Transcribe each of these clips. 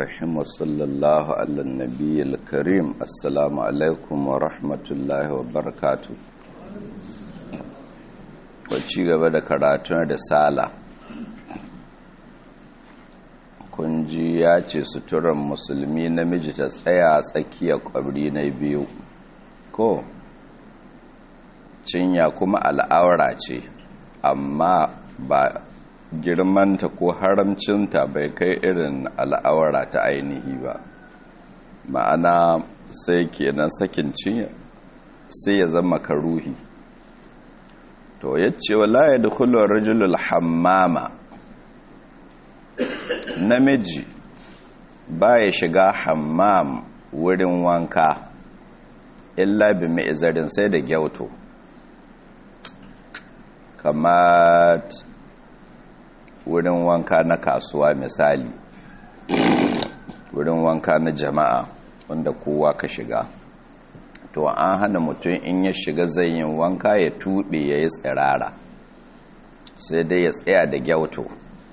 الرحيم وصلى الله على النبي الكريم السلام عليكم ورحمة الله وبركاته wacce gaba da karatun da sala kunji ya ce suturan musulmi namiji ta tsaya tsakiyar kwabri na biyu ko cinya kuma al'aura ce amma ba girmanta ko haramcinta bai kai irin al'aura ta ainihi ba ma'ana sai kenan sakin cinya sai ya zama karuhi to yace wala ya dukhulu rajulul hammama namiji baya shiga hammam wurin wanka illa bi mi'zarin sai da gyauto kamar wurin wanka na kasuwa misali wurin wanka na jama'a wanda kowa ka shiga to an hana mutum in ya shiga zayin wanka ya tuɓe ya yi tsirara sai dai ya tsaya da gyauto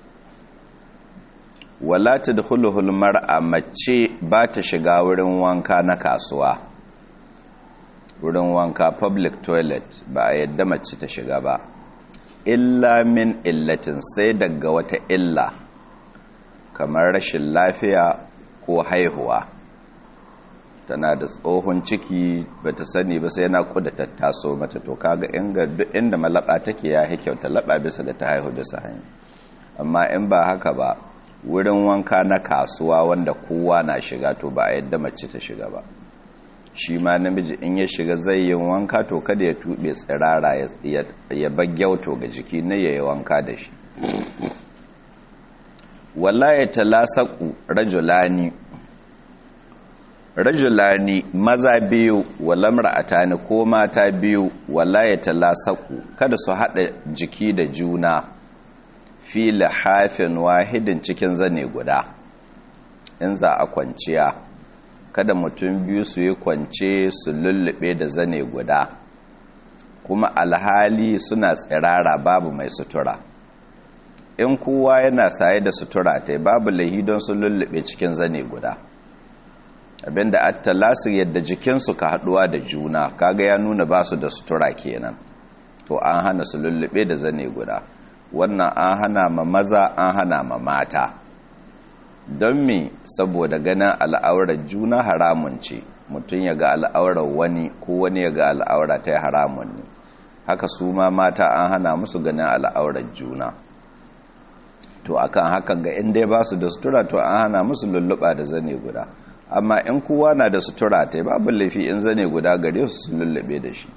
wala ta da huluhul mar'a mace ba ta shiga wurin wanka na kasuwa wurin wanka public toilet ba a yadda mace ta shiga ba illa min illatin sai daga wata illa kamar rashin lafiya ko haihuwa tana da tsohon ciki ba ta sani ba sai na kuda tattaso mata to kaga inga duk inda malaba take ya yi kyauta laba bisa da ta haihu bisa hanyar amma in ba haka ba wurin wanka na kasuwa wanda kowa na shiga to ba a yadda mace ta shiga ba shi ma namiji in ya shiga zai yin wanka to kada ya tuɓe tsirara ya bagyauto ga jiki na ya yi wanka da shi wala ya talasaku rajulani rajulani maza biyu wala mar'atani ko mata biyu wala ya talasaku kada su haɗa jiki da juna fi lahafin wahidin cikin zane guda in za a kwanciya kada mutum biyu su yi kwance su lullube da zane guda kuma alhali suna tsirara babu mai sutura in kowa yana saye da sutura ta babu lahi don su lullube cikin zane guda abinda attalasu yadda jikinsu ka haduwa da juna kaga ya nuna ba su da sutura kenan to an hana su lullube da zane guda wannan an hana ma maza an hana ma mata don me saboda ganin al'aurar juna haramun ce mutum ya ga al'aurar wani ko wani ya ga al'aura ta haramun ne haka su ma mata an hana musu ganin al'aurar juna to akan hakan ga inda ba su da sutura to an hana musu lulluɓa da zane guda amma in kowa na da sutura ta babu laifi in zane guda gare su su lullube da shi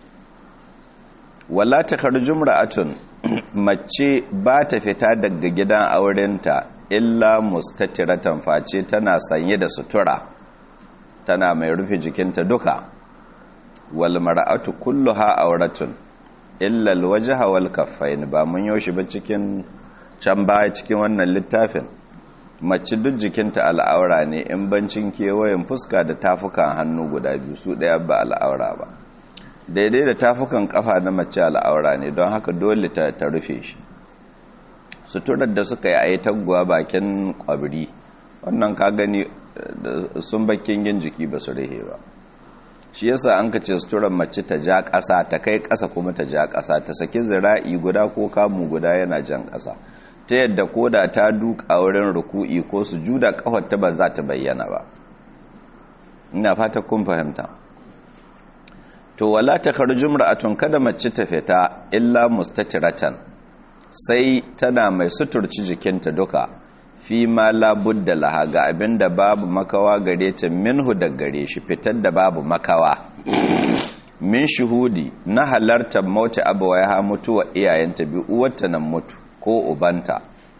wala ta karjum ra'atun mace ba ta fita daga gidan aurenta illa mustatiratan face tana sanye da sutura tana mai rufe jikinta duka wal mar'atu kulluha auratun illa alwajha wal kaffain ba mun yoshi ba cikin can baya cikin wannan littafin mace duk jikinta al'aura ne in bancin kewayen fuska da tafukan hannu guda biyu su daya ba al'aura ba daidai da tafukan kafa na mace al'aura ne don haka dole ta rufe shi suturar da suka yi a yi taguwa bakin kwabri wannan ka gani sun bakin yin jiki ba su rihe ba shi yasa an ka ce suturar mace ta ja ƙasa ta kai ƙasa kuma ta ja ƙasa ta saki zira'i guda ko kamu guda yana jan ƙasa ta yadda ko da ta duka wurin ruku'i ko su juda ƙafar ta ba za ta bayyana ba ina fata kun fahimta to wala ta kharjum ra'atun kada mace ta fita illa mustatiratan sai tana mai suturci jikinta duka fi ma labudda laha ga abinda babu makawa gare ta minhu da gare shi fitar da babu makawa min shuhudi na halartar mauti abawaiha mutuwa iyayenta bi uwarta nan mutu ko ubanta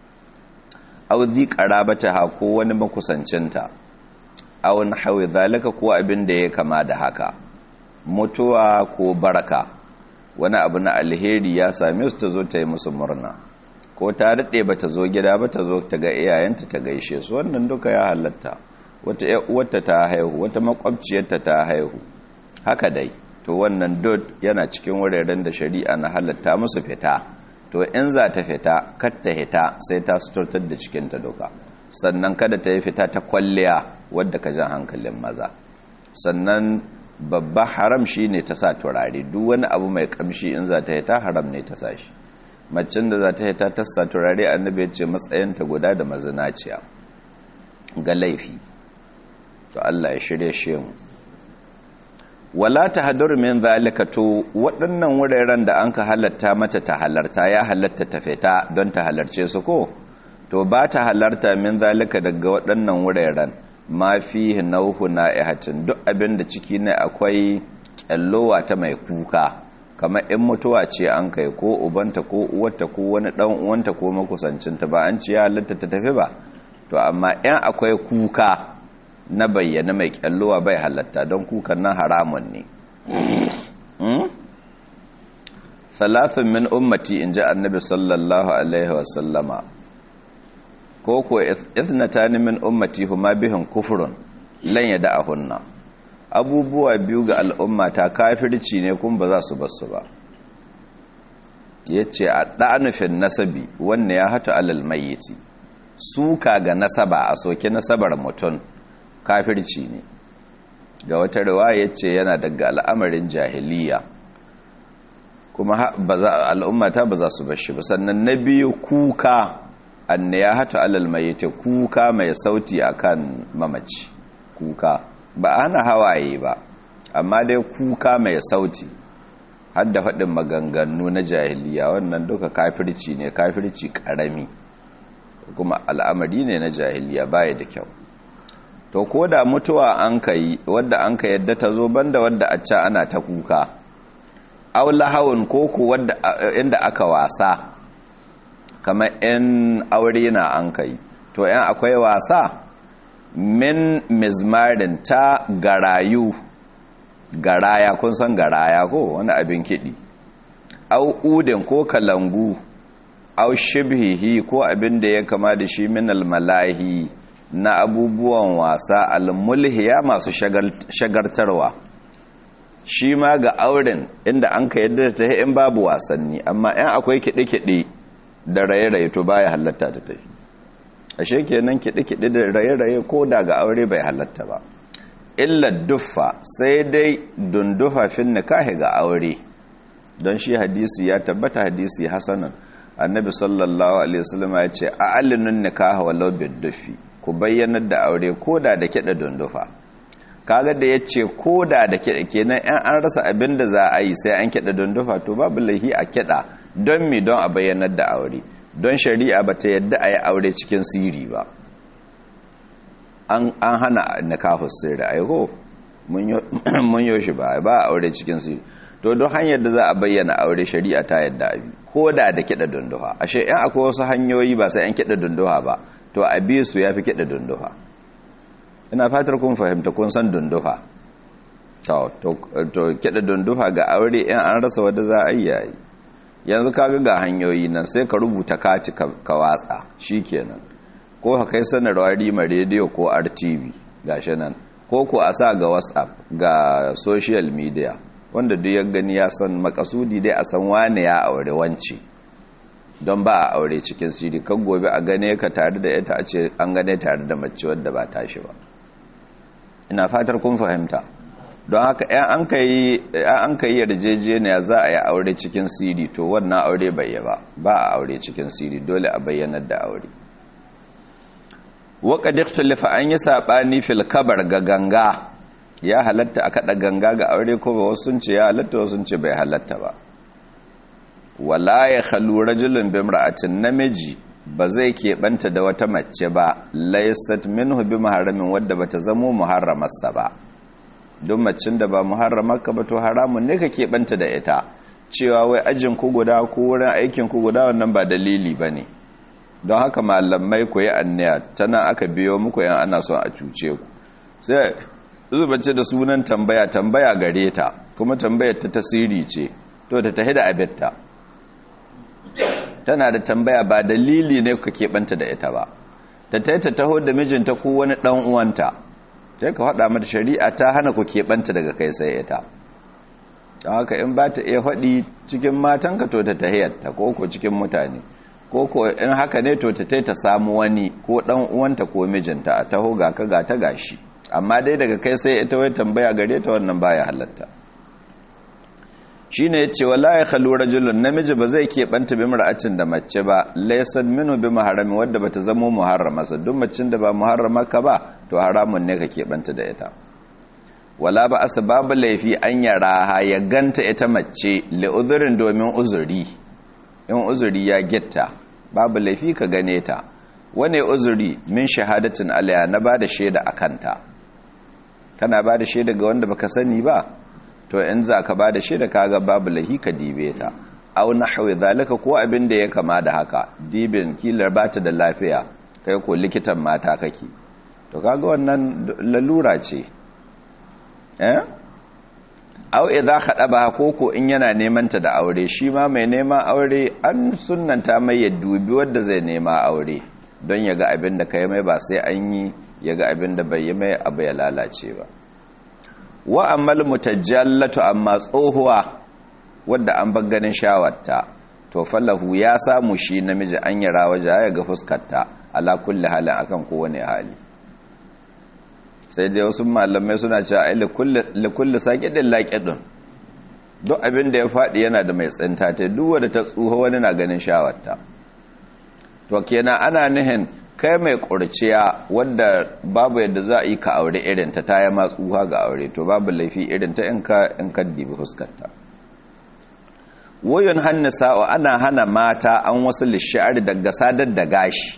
aw dhi qarabataha ko wani makusancinta aw nahwi zalika ko abinda ya kama da haka mutuwa ko baraka wani abu na alheri ya same su ta zo ta yi musu murna ko ta daɗe ba ta zo gida ba ta zo ta ga iyayenta ta gaishe su wannan duka ya halatta wata uwarta ta haihu wata makwabciyarta ta haihu haka dai to wannan dot yana cikin wuraren da shari'a na halatta musu fita to in za ta fita kar ta hita sai ta suturtar da cikinta duka sannan kada ta yi fita ta kwalliya wadda ka jan hankalin maza sannan babba haram shi ne ta sa turare duk wani abu mai kamshi in za ta yi ta haram ne ta sa shi macin da za ta yi ta tassa turare annabi ya ce matsayinta guda da mazinaciya ga laifi to Allah ya shirye shi mu wala ta hadur min zalika to waɗannan wuraren da an ka halatta mata ta halarta ya halatta ta fita don ta halarce su ko to ba ta halarta min zalika daga waɗannan wuraren ma fi nauhu na'ihatin duk abin da ciki ne akwai kyallowa ta mai kuka kamar in mutuwa ce an kai ko ubanta ko uwarta ko wani dan uwanta ko makusancinta ba an ci ya halatta ta tafi ba to amma in akwai kuka na bayyana mai kyallowa bai halatta don kukan nan haramun ne salasun min ummati in ji annabi sallallahu alaihi wasallama ko ko ithnatani min ummati huma bihin kufrun lan yada ahunna abubuwa biyu ga al'umma ta kafirci ne kun ba za su basu ba yace a da'anufin nasabi wanne ya hatu alal mayyiti suka ga nasaba a soke nasabar mutum kafirci ne ga wata riwaya yace yana daga al'amarin jahiliya kuma al'umma ta ba za su bashi ba sannan na biyu kuka anne ya hatu alal mayyiti kuka mai sauti akan mamaci kuka ba ana hawaye ba amma dai kuka mai sauti har da faɗin maganganu na jahiliya wannan duka kafirci ne kafirci ƙarami kuma al'amari ne na jahiliya baya da kyau to ko da mutuwa an ka yi wadda an ka yadda ta zo banda wadda a ca ana ta kuka aula hawan koko wadda inda aka wasa kamar in aure na an ka yi to yan akwai wasa min mizmarin ta garayu garaya kun san garaya ko wani abin kiɗi au udin ko kalangu au shibhihi ko abin da ya kama da shi min almalahi na abubuwan wasa almulhiya masu shagartarwa shi ma ga auren inda an ka yadda ta in babu wasanni amma yan akwai kiɗe-kiɗe da raye-raye to baya halatta ta tafi ashe kenan kiɗe-kiɗe da raye-raye ko da ga aure bai halatta ba illa duffa sai dai dundufa fin nikahi ga aure don shi hadisi ya tabbata hadisi hasanan annabi sallallahu alaihi wasallam ya ce a'linun nikaha walau biddufi ku bayyanar da aure koda da kiɗa dundufa kaga da yace koda da kiɗa kenan in an rasa abin da za a yi sai an kiɗa dundufa to babu laihi a kiɗa don mi don a bayyanar da aure don shari'a ba ta yadda a yi aure cikin siri ba an hana nikahus sirri aiko mun yi shi ba ba aure cikin siri to don hanyar da za a bayyana aure shari'a ta yadda abi ko da da kiɗa dunduha ashe in akwai wasu hanyoyi ba sai an kiɗa dunduha ba to a bi su ya fi kiɗa dunduha ina fatar kun fahimta kun san dunduha to kiɗa dunduha ga aure in an rasa wadda za a yi yayi yanzu kaga ga hanyoyi nan sai ka rubuta kati ka watsa shikenan ko ka kai sanarwa rima rediyo ko rtv gashi nan ko ko a sa ga whatsapp ga social media wanda duk ya gani ya san makasudi dai a san wane ya aure wance don ba a aure cikin siri kan gobe a gane ka tare da ita a ce an gane tare da mace wadda ba tashi ba ina fatar kun fahimta don haka an ka yi yarjejeniya za a yi aure cikin siri to wannan aure bai yi ba ba a aure cikin siri dole a bayyanar da aure waka diktalifa an yi saɓani fil kabar ga ganga ya halatta a kaɗa ganga ga aure ko ba wasu sun ce ya halatta wasu sun ce bai halatta ba wala ya halu rajulun bimra'atin namiji ba zai keɓanta da wata mace ba laysat minhu bi muharramin wadda bata zamo muharramarsa ba don macin da ba muharramarka ba to haramun ne ka keɓanta da ita cewa wai ajin ku guda ko wurin aikin ku guda wannan ba dalili ba ne don haka malamai ku yi anniya tana aka biyo muku yan ana son a cuce ku sai zubace da sunan tambaya tambaya gare ta kuma tambayar ta tasiri ce to ta tahi da abinta tana da tambaya ba dalili ne ka keɓanta da ita ba ta tahi ta taho da mijinta ko wani ɗan uwanta sai ka faɗa mata shari'a ta hana ku keɓanta daga kai sai ita don haka in ba ta iya faɗi cikin matanka to ta tahiyarta ko ko cikin mutane ko ko in haka ne to ta ta samu wani ko dan uwanta ko mijinta a taho ga ka ga ta gashi amma dai daga kai sai ita wai tambaya gare ta wannan baya halatta shine yace wala ya khalu rajulun namiji ba zai keɓanta bi mar'atin da mace ba laysan minu bi muharrami wadda bata zamo muharrama sa duk macin da ba muharrama ka ba to haramun ne ka keɓanta da ita wala ba asbabu laifi an yara ya ganta ita mace li uzurin domin uzuri in uzuri ya gitta babu laifi ka gane ta wane uzuri min shahadatin alaya na ba da shaida a kanta kana ba da shaida ga wanda baka sani ba to in za ka ba da shaida kaga babu laifi ka dibe ta au nahwi zalika ko abin da ya kama da haka dibin kilar bata da lafiya kai ko likitan mata kake to kaga wannan lalura ce eh au idza khadaba koko in yana neman ta da aure shi ma mai neman aure an sunnanta mai ya dubi wanda zai nema aure don ya ga abin da kai mai ba sai an yi ya ga abin da bai yi mai abu ya lalace ba wa ammal mutajallatu amma tsohuwa wadda an bar ganin shawarta to fallahu ya samu shi namiji an yara waje ya ga fuskarta ala kulli halin akan kowane hali sai dai wasu malamai suna cewa ai likulli saƙiɗin laƙiɗin duk abin da ya faɗi yana da mai tsinta ta duk wadda ta tsuho wani na ganin shawarta to kenan ana nihin kai mai ƙurciya wadda babu yadda za a yi ka aure irinta ta yi matsuha ga aure to babu laifi irinta in ka in ka dibi fuskarta wayon hannu sa'o ana hana mata an wasu lishiyar daga sadar da gashi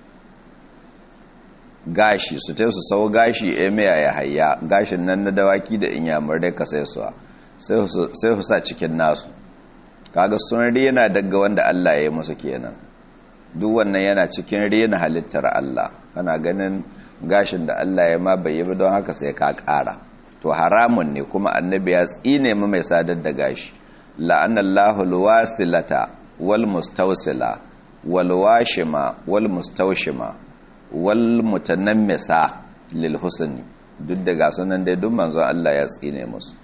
gashi su ta su sau gashi emiya ya haya gashin nan na dawaki da inyamurai ka sai su sai su sa cikin nasu kaga sun rena daga wanda Allah ya yi musu kenan duk wannan yana cikin rena halittar Allah kana ganin gashin da Allah ya ma bai yi ba don haka sai ka ƙara to haramun ne kuma annabi ya tsine mu mai sadar da gashi la'anallahu alwasilata wal mustawsila wal washima wal mustawshima wal mutanammisa lil husni duk da ga sunan dai duk manzo Allah ya tsine musu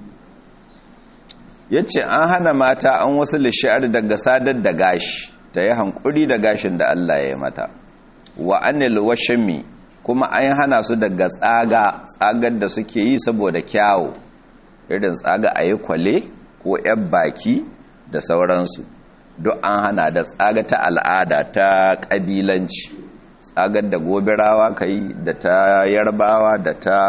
yace an hana mata an wasu lishar daga sadar da gashi ta yi hankuri da gashin da Allah ya yi mata wa anil washmi kuma an hana su daga tsaga tsagar da suke yi saboda kyawu irin tsaga a yi kwale ko yan baki da sauransu duk an hana da tsaga ta al'ada ta ƙabilanci tsagar da gobirawa ka yi da ta yarbawa da ta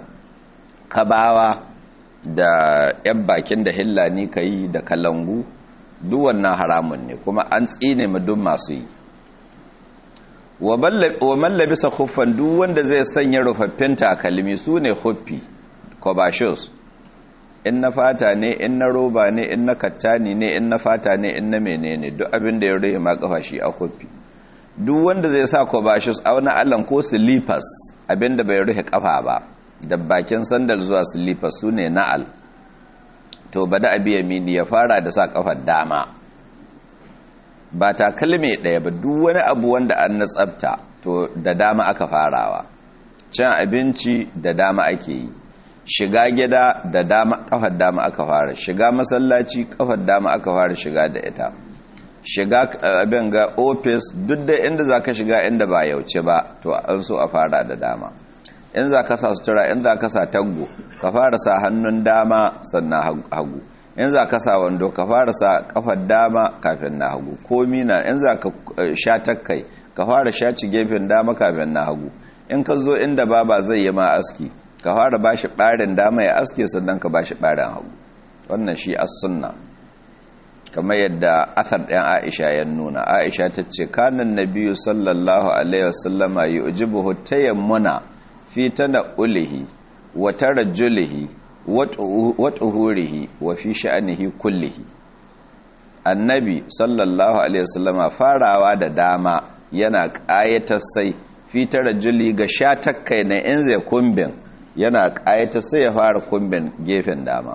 kabawa da yan bakin da hillani ka yi da kalangu duk wannan haramun ne kuma an tsine mu duk masu yi wa mallabisa huffan duk wanda zai sanya rufaffin takalmi su ne huffi kobashos in na fata ne in na roba ne in na kattani ne in na fata ne in na menene duk abin da ya rufe ma kafa shi a huffi duk wanda zai sa kobashos auna allan ko slippers abin da bai rufe kafa ba da bakin sandal zuwa slippers su ne na'al to bada abiya mini ya fara da sa kafar dama ba takalmi ɗaya ba duk wani abu wanda an na tsabta to da dama aka farawa cin abinci da dama ake yi shiga gida da dama kafar dama aka fara shiga masallaci kafar dama aka fara shiga da ita shiga abin ga ofis duk da inda za ka shiga inda ba yauce ba to an so a fara da dama in za ka sa sutura in za ka sa taggo ka fara sa hannun dama sannan hagu in za ka sa wando ka fara sa kafar dama kafin na hagu komi na in za ka sha takkai ka fara shaci gefen dama kafin na hagu in ka zo inda baba zai yi ma aski ka fara ba shi ɓarin dama ya aske sannan ka ba shi ɓarin hagu wannan shi as sunna kamar yadda athar ɗan aisha ya nuna aisha ta ce kanan nabiyu sallallahu alaihi wasallama yi ujibuhu tayammuna fi tana'ulihi wa tarajjulihi wa tuhurihi wa fi sha'anihi kullihi annabi sallallahu alaihi wasallama farawa da dama yana ƙayatar sai fi tarajjuli ga shatakkai na in zai kumbin yana ƙayatar sai ya fara kumbin gefen dama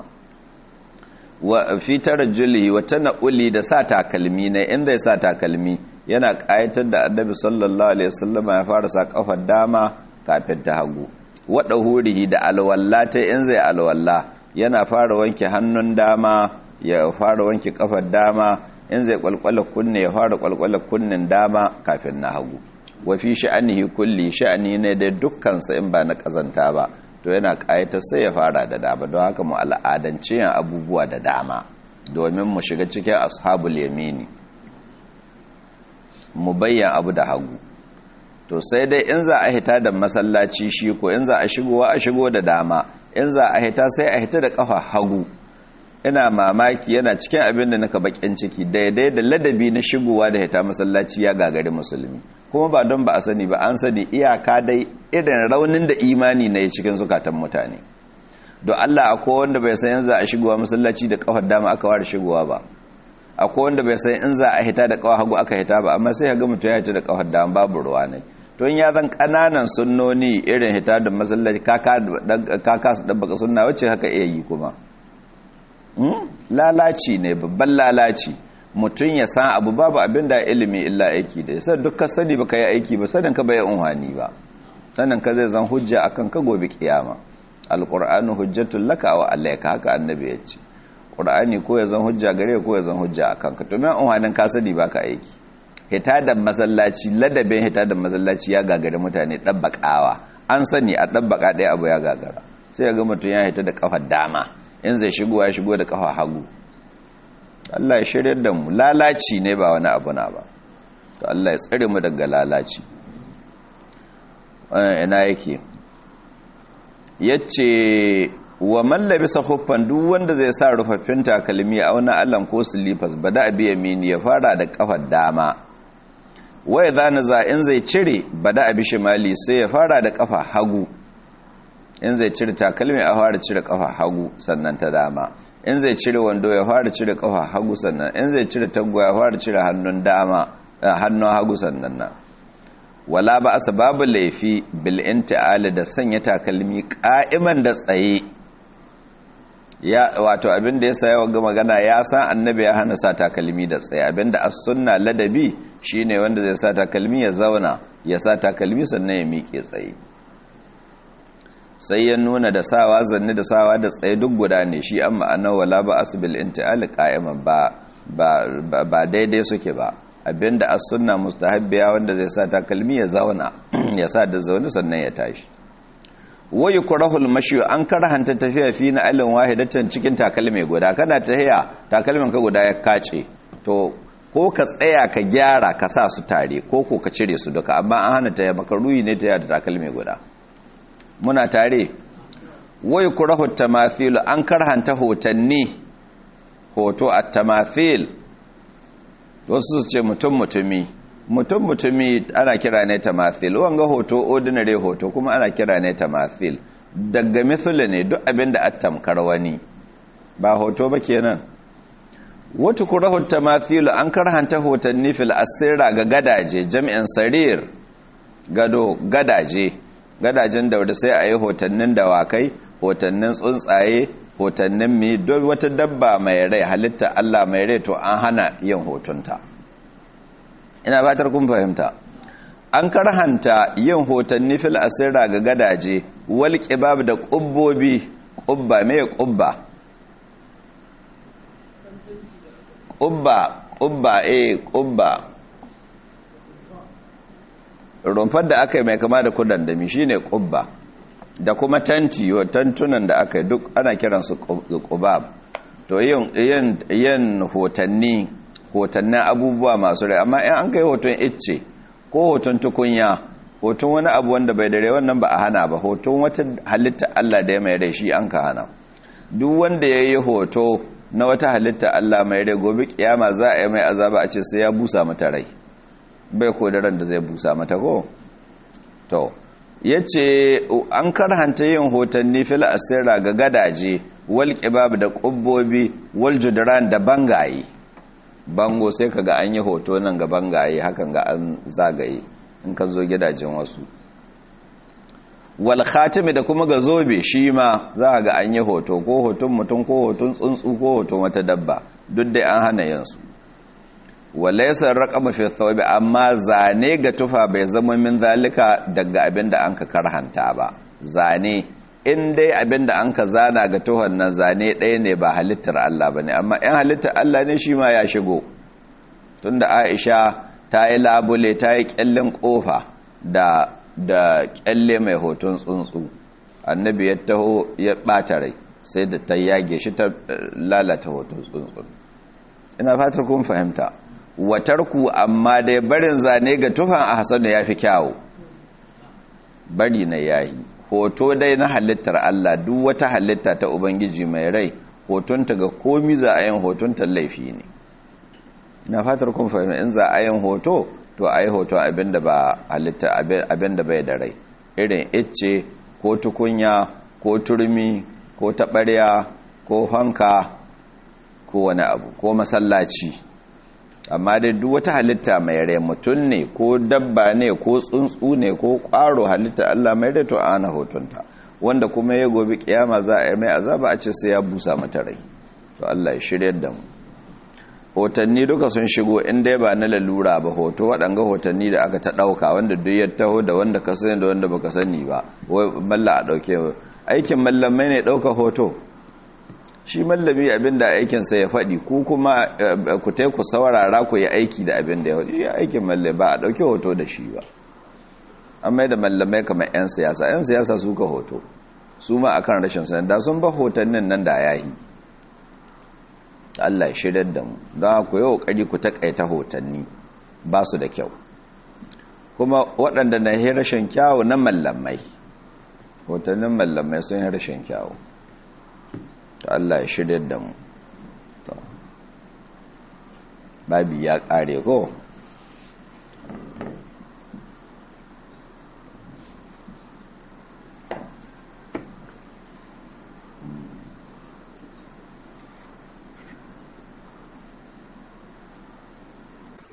wa fi tarajjulihi wa tana'uli da sa takalmi na in zai sa takalmi yana ƙayatar da annabi sallallahu alaihi wasallama ya fara sa kafar dama kafin ta hagu waɗa hurihi da alwalla ta in zai alwalla yana fara wanke hannun dama ya fara wanke kafar dama in zai kwalkwala kunne ya fara kwalkwala kunnen dama kafin na hagu wa fi sha'anihi kulli sha'ani ne da dukkansa in ba na kazanta ba to yana ƙayatar sai ya fara da dama don haka mu al'adance yin abubuwa da dama domin mu shiga cikin ashabul yamini mu bayyan abu da hagu to sai dai in za a hita da masallaci shi ko in za a shigowa a shigo da dama in za a hita sai a hita da kafa hagu ina mamaki yana cikin abin da naka bakin ciki daidai da ladabi na shigowa da hita masallaci ya gagari musulmi kuma ba don ba a sani ba an sani iyaka dai irin raunin da imani na yi cikin zukatan mutane don Allah akwai wanda bai san yanzu a shigowa masallaci da kafar dama aka ware shigowa ba akwai wanda bai san in za a hita da kawar hagu aka hita ba amma sai ga mutum ya hita da kafar dama babu ruwa ne don ya zan kananan sunnoni irin hita da masallaci kaka su ɗabbaka sunna wacce haka iya yi kuma lalaci ne babban lalaci mutum ya san abu babu abin da ilimi illa aiki da yasa duk sani ba ka yi aiki ba sanin ka bai unhani ba sanin ka zai zan hujja akan ka gobe kiyama alqur'anu hujjatul laka wa alayka haka annabi ya ce qur'ani ko ya zan hujja gare ko ya zan hujja akan ka to me unhanin ka sani ba ka aiki hita da masallaci ladabin hita da masallaci ya gagare mutane dabbakawa an sani a dabbaka ɗaya abu ya gagara sai ya ga mutum ya hita da kafar dama in zai shigo ya shigo da kafa hagu Allah ya shirya da mu lalaci ne ba wani abu na ba to Allah ya tsare mu daga lalaci ina yake yace wa man labisa khuffan duk wanda zai sa rufaffin takalmi a wani allan ko slippers bada abi yamini ya fara da kafar dama wa idza naza in zai cire bada abi shimali sai ya fara da kafa hagu in zai cire takalmi a fara cire kafa hagu sannan ta dama in zai cire wando ya fara cire kafa hagu sannan in zai cire tagwa ya fara cire hannun dama hannun hagu sannan na wala ba asa babu laifi bil inti'ali da sanya takalmi ka'iman da tsaye ya wato abinda ya sa yawa ga magana ya san annabi ya hana sa takalmi da tsaye abinda as sunna ladabi shine wanda zai sa takalmi ya zauna ya sa takalmi sannan ya miƙe tsaye sai ya nuna da sawa zanne da sawa da tsaye duk guda ne shi an ma'ana wala ba asbil inti'al qa'iman ba ba daidai suke ba abinda as sunna mustahabbiya wanda zai sa takalmi ya zauna ya sa da zaune sannan ya tashi wa yukrahul mashi an karhanta tafiya fi na alin wahidatan cikin takalmi guda kana tahiya takalmin ka guda ya kace to ko ka tsaya ka gyara ka sa su tare ko ko ka cire su duka amma an hana tahiya makaruyi ne tahiya da takalmi guda muna tare wai kurahu tamathil an karhanta hotanni hoto a tamathil wasu su ce mutum mutumi mutum mutumi ana kira ne tamathil wanga hoto ordinary hoto kuma ana kira ne tamathil daga mithila ne duk abinda a tamkar wani ba hoto ba kenan wata kurahu tamathil an karhanta hotanni fil asira ga gadaje jami'in sarir gado gadaje gadajen daura sai a yi hotannin dawakai hotannin tsuntsaye hotannin mi don wata dabba mai rai halitta Allah mai rai to an hana yin hotunta ina batar kun fahimta an karhanta yin hotanni fil asira ga gadaje wal qibab da qubbobi qubba me qubba qubba qubba eh qubba rumfar da aka yi mai kama da kudan dami shi ne ƙubba da kuma tanti wa tantunan da aka yi duk ana kiransu ƙubab to yin hotanni hotannin abubuwa masu rai amma in an kai hoton icce ko hoton tukunya hoton wani abu wanda bai dare wannan ba a hana ba hoton wata halitta Allah da ya mai rai shi an ka hana duk wanda ya yi hoto na wata halitta Allah mai rai gobe kiyama za a yi mai azaba a ce sai ya busa mata rai bai ko da ran da zai busa mata ko to yace an karhanta yin hotanni fil asira ga gadaje wal qibab da qubbobi wal judran da bangaye bango sai kaga an yi hoto nan ga bangaye hakan ga an zagaye in ka zo gidajen wasu wal khatimi da kuma ga zobe shi ma za ga an yi hoto ko hoton mutum ko hoton tsuntsu ko hoton wata dabba duk dai an hana yin su walaisar raƙama fi thawbi amma zane ga tufa bai zama min zalika daga abin da an ka karhanta ba zane in dai abin da an ka zana ga tuhon nan zane ɗaya ne ba halittar Allah ba ne amma in halittar Allah ne shi ma ya shigo tunda aisha ta yi labule ta yi kyallin kofa da da kyalle mai hoton tsuntsu annabi ya taho ya bata rai sai da ta yage shi ta lalata hoton tsuntsu ina fatar kun fahimta watarku amma dai barin zane ga tufan a hasanu ya fi kyawu bari na yayi hoto dai na halittar Allah duk wata halitta ta ubangiji mai rai hotonta ga komi za a yin hotonta laifi ne na fatar kun fahimta in za a yin hoto to a yi hoton abinda ba halitta abinda bai da rai irin icce ko tukunya ko turmi ko taɓarya ko hanka ko wani abu ko masallaci amma dai duk wata halitta mai rai mutum ne ko dabba ne ko tsuntsu ne ko ƙwaro halitta Allah mai rai to ana hotonta wanda kuma ya gobe kiyama za a yi mai azaba a ce sai ya busa mata rai to Allah ya shiryar da mu hotanni duka sun shigo in dai ba na lalura ba hoto waɗanga hotanni da aka ta ɗauka wanda duk ya taho da wanda ka sani da wanda baka sani ba wai malla a ɗauke aikin mallamai ne ɗauka hoto shi mallami abinda aikinsa ya faɗi ku kuma ku tai ku saurara ku yi aiki da abinda ya faɗi ya aikin mallai ba a ɗauki hoto da shi ba an mai da mallamai kamar 'yan siyasa 'yan siyasa su ka hoto su ma a kan rashin sanar da sun ba hotonnin nan da ya yi Allah shirar da mu don ku yi ƙoƙari ku taƙaita hotanni ba su da kyau kuma waɗanda na yi rashin kyawu na mallamai hotannin mallamai sun yi rashin kyawu ta Allah ya shirya da mu babi ya ƙare ko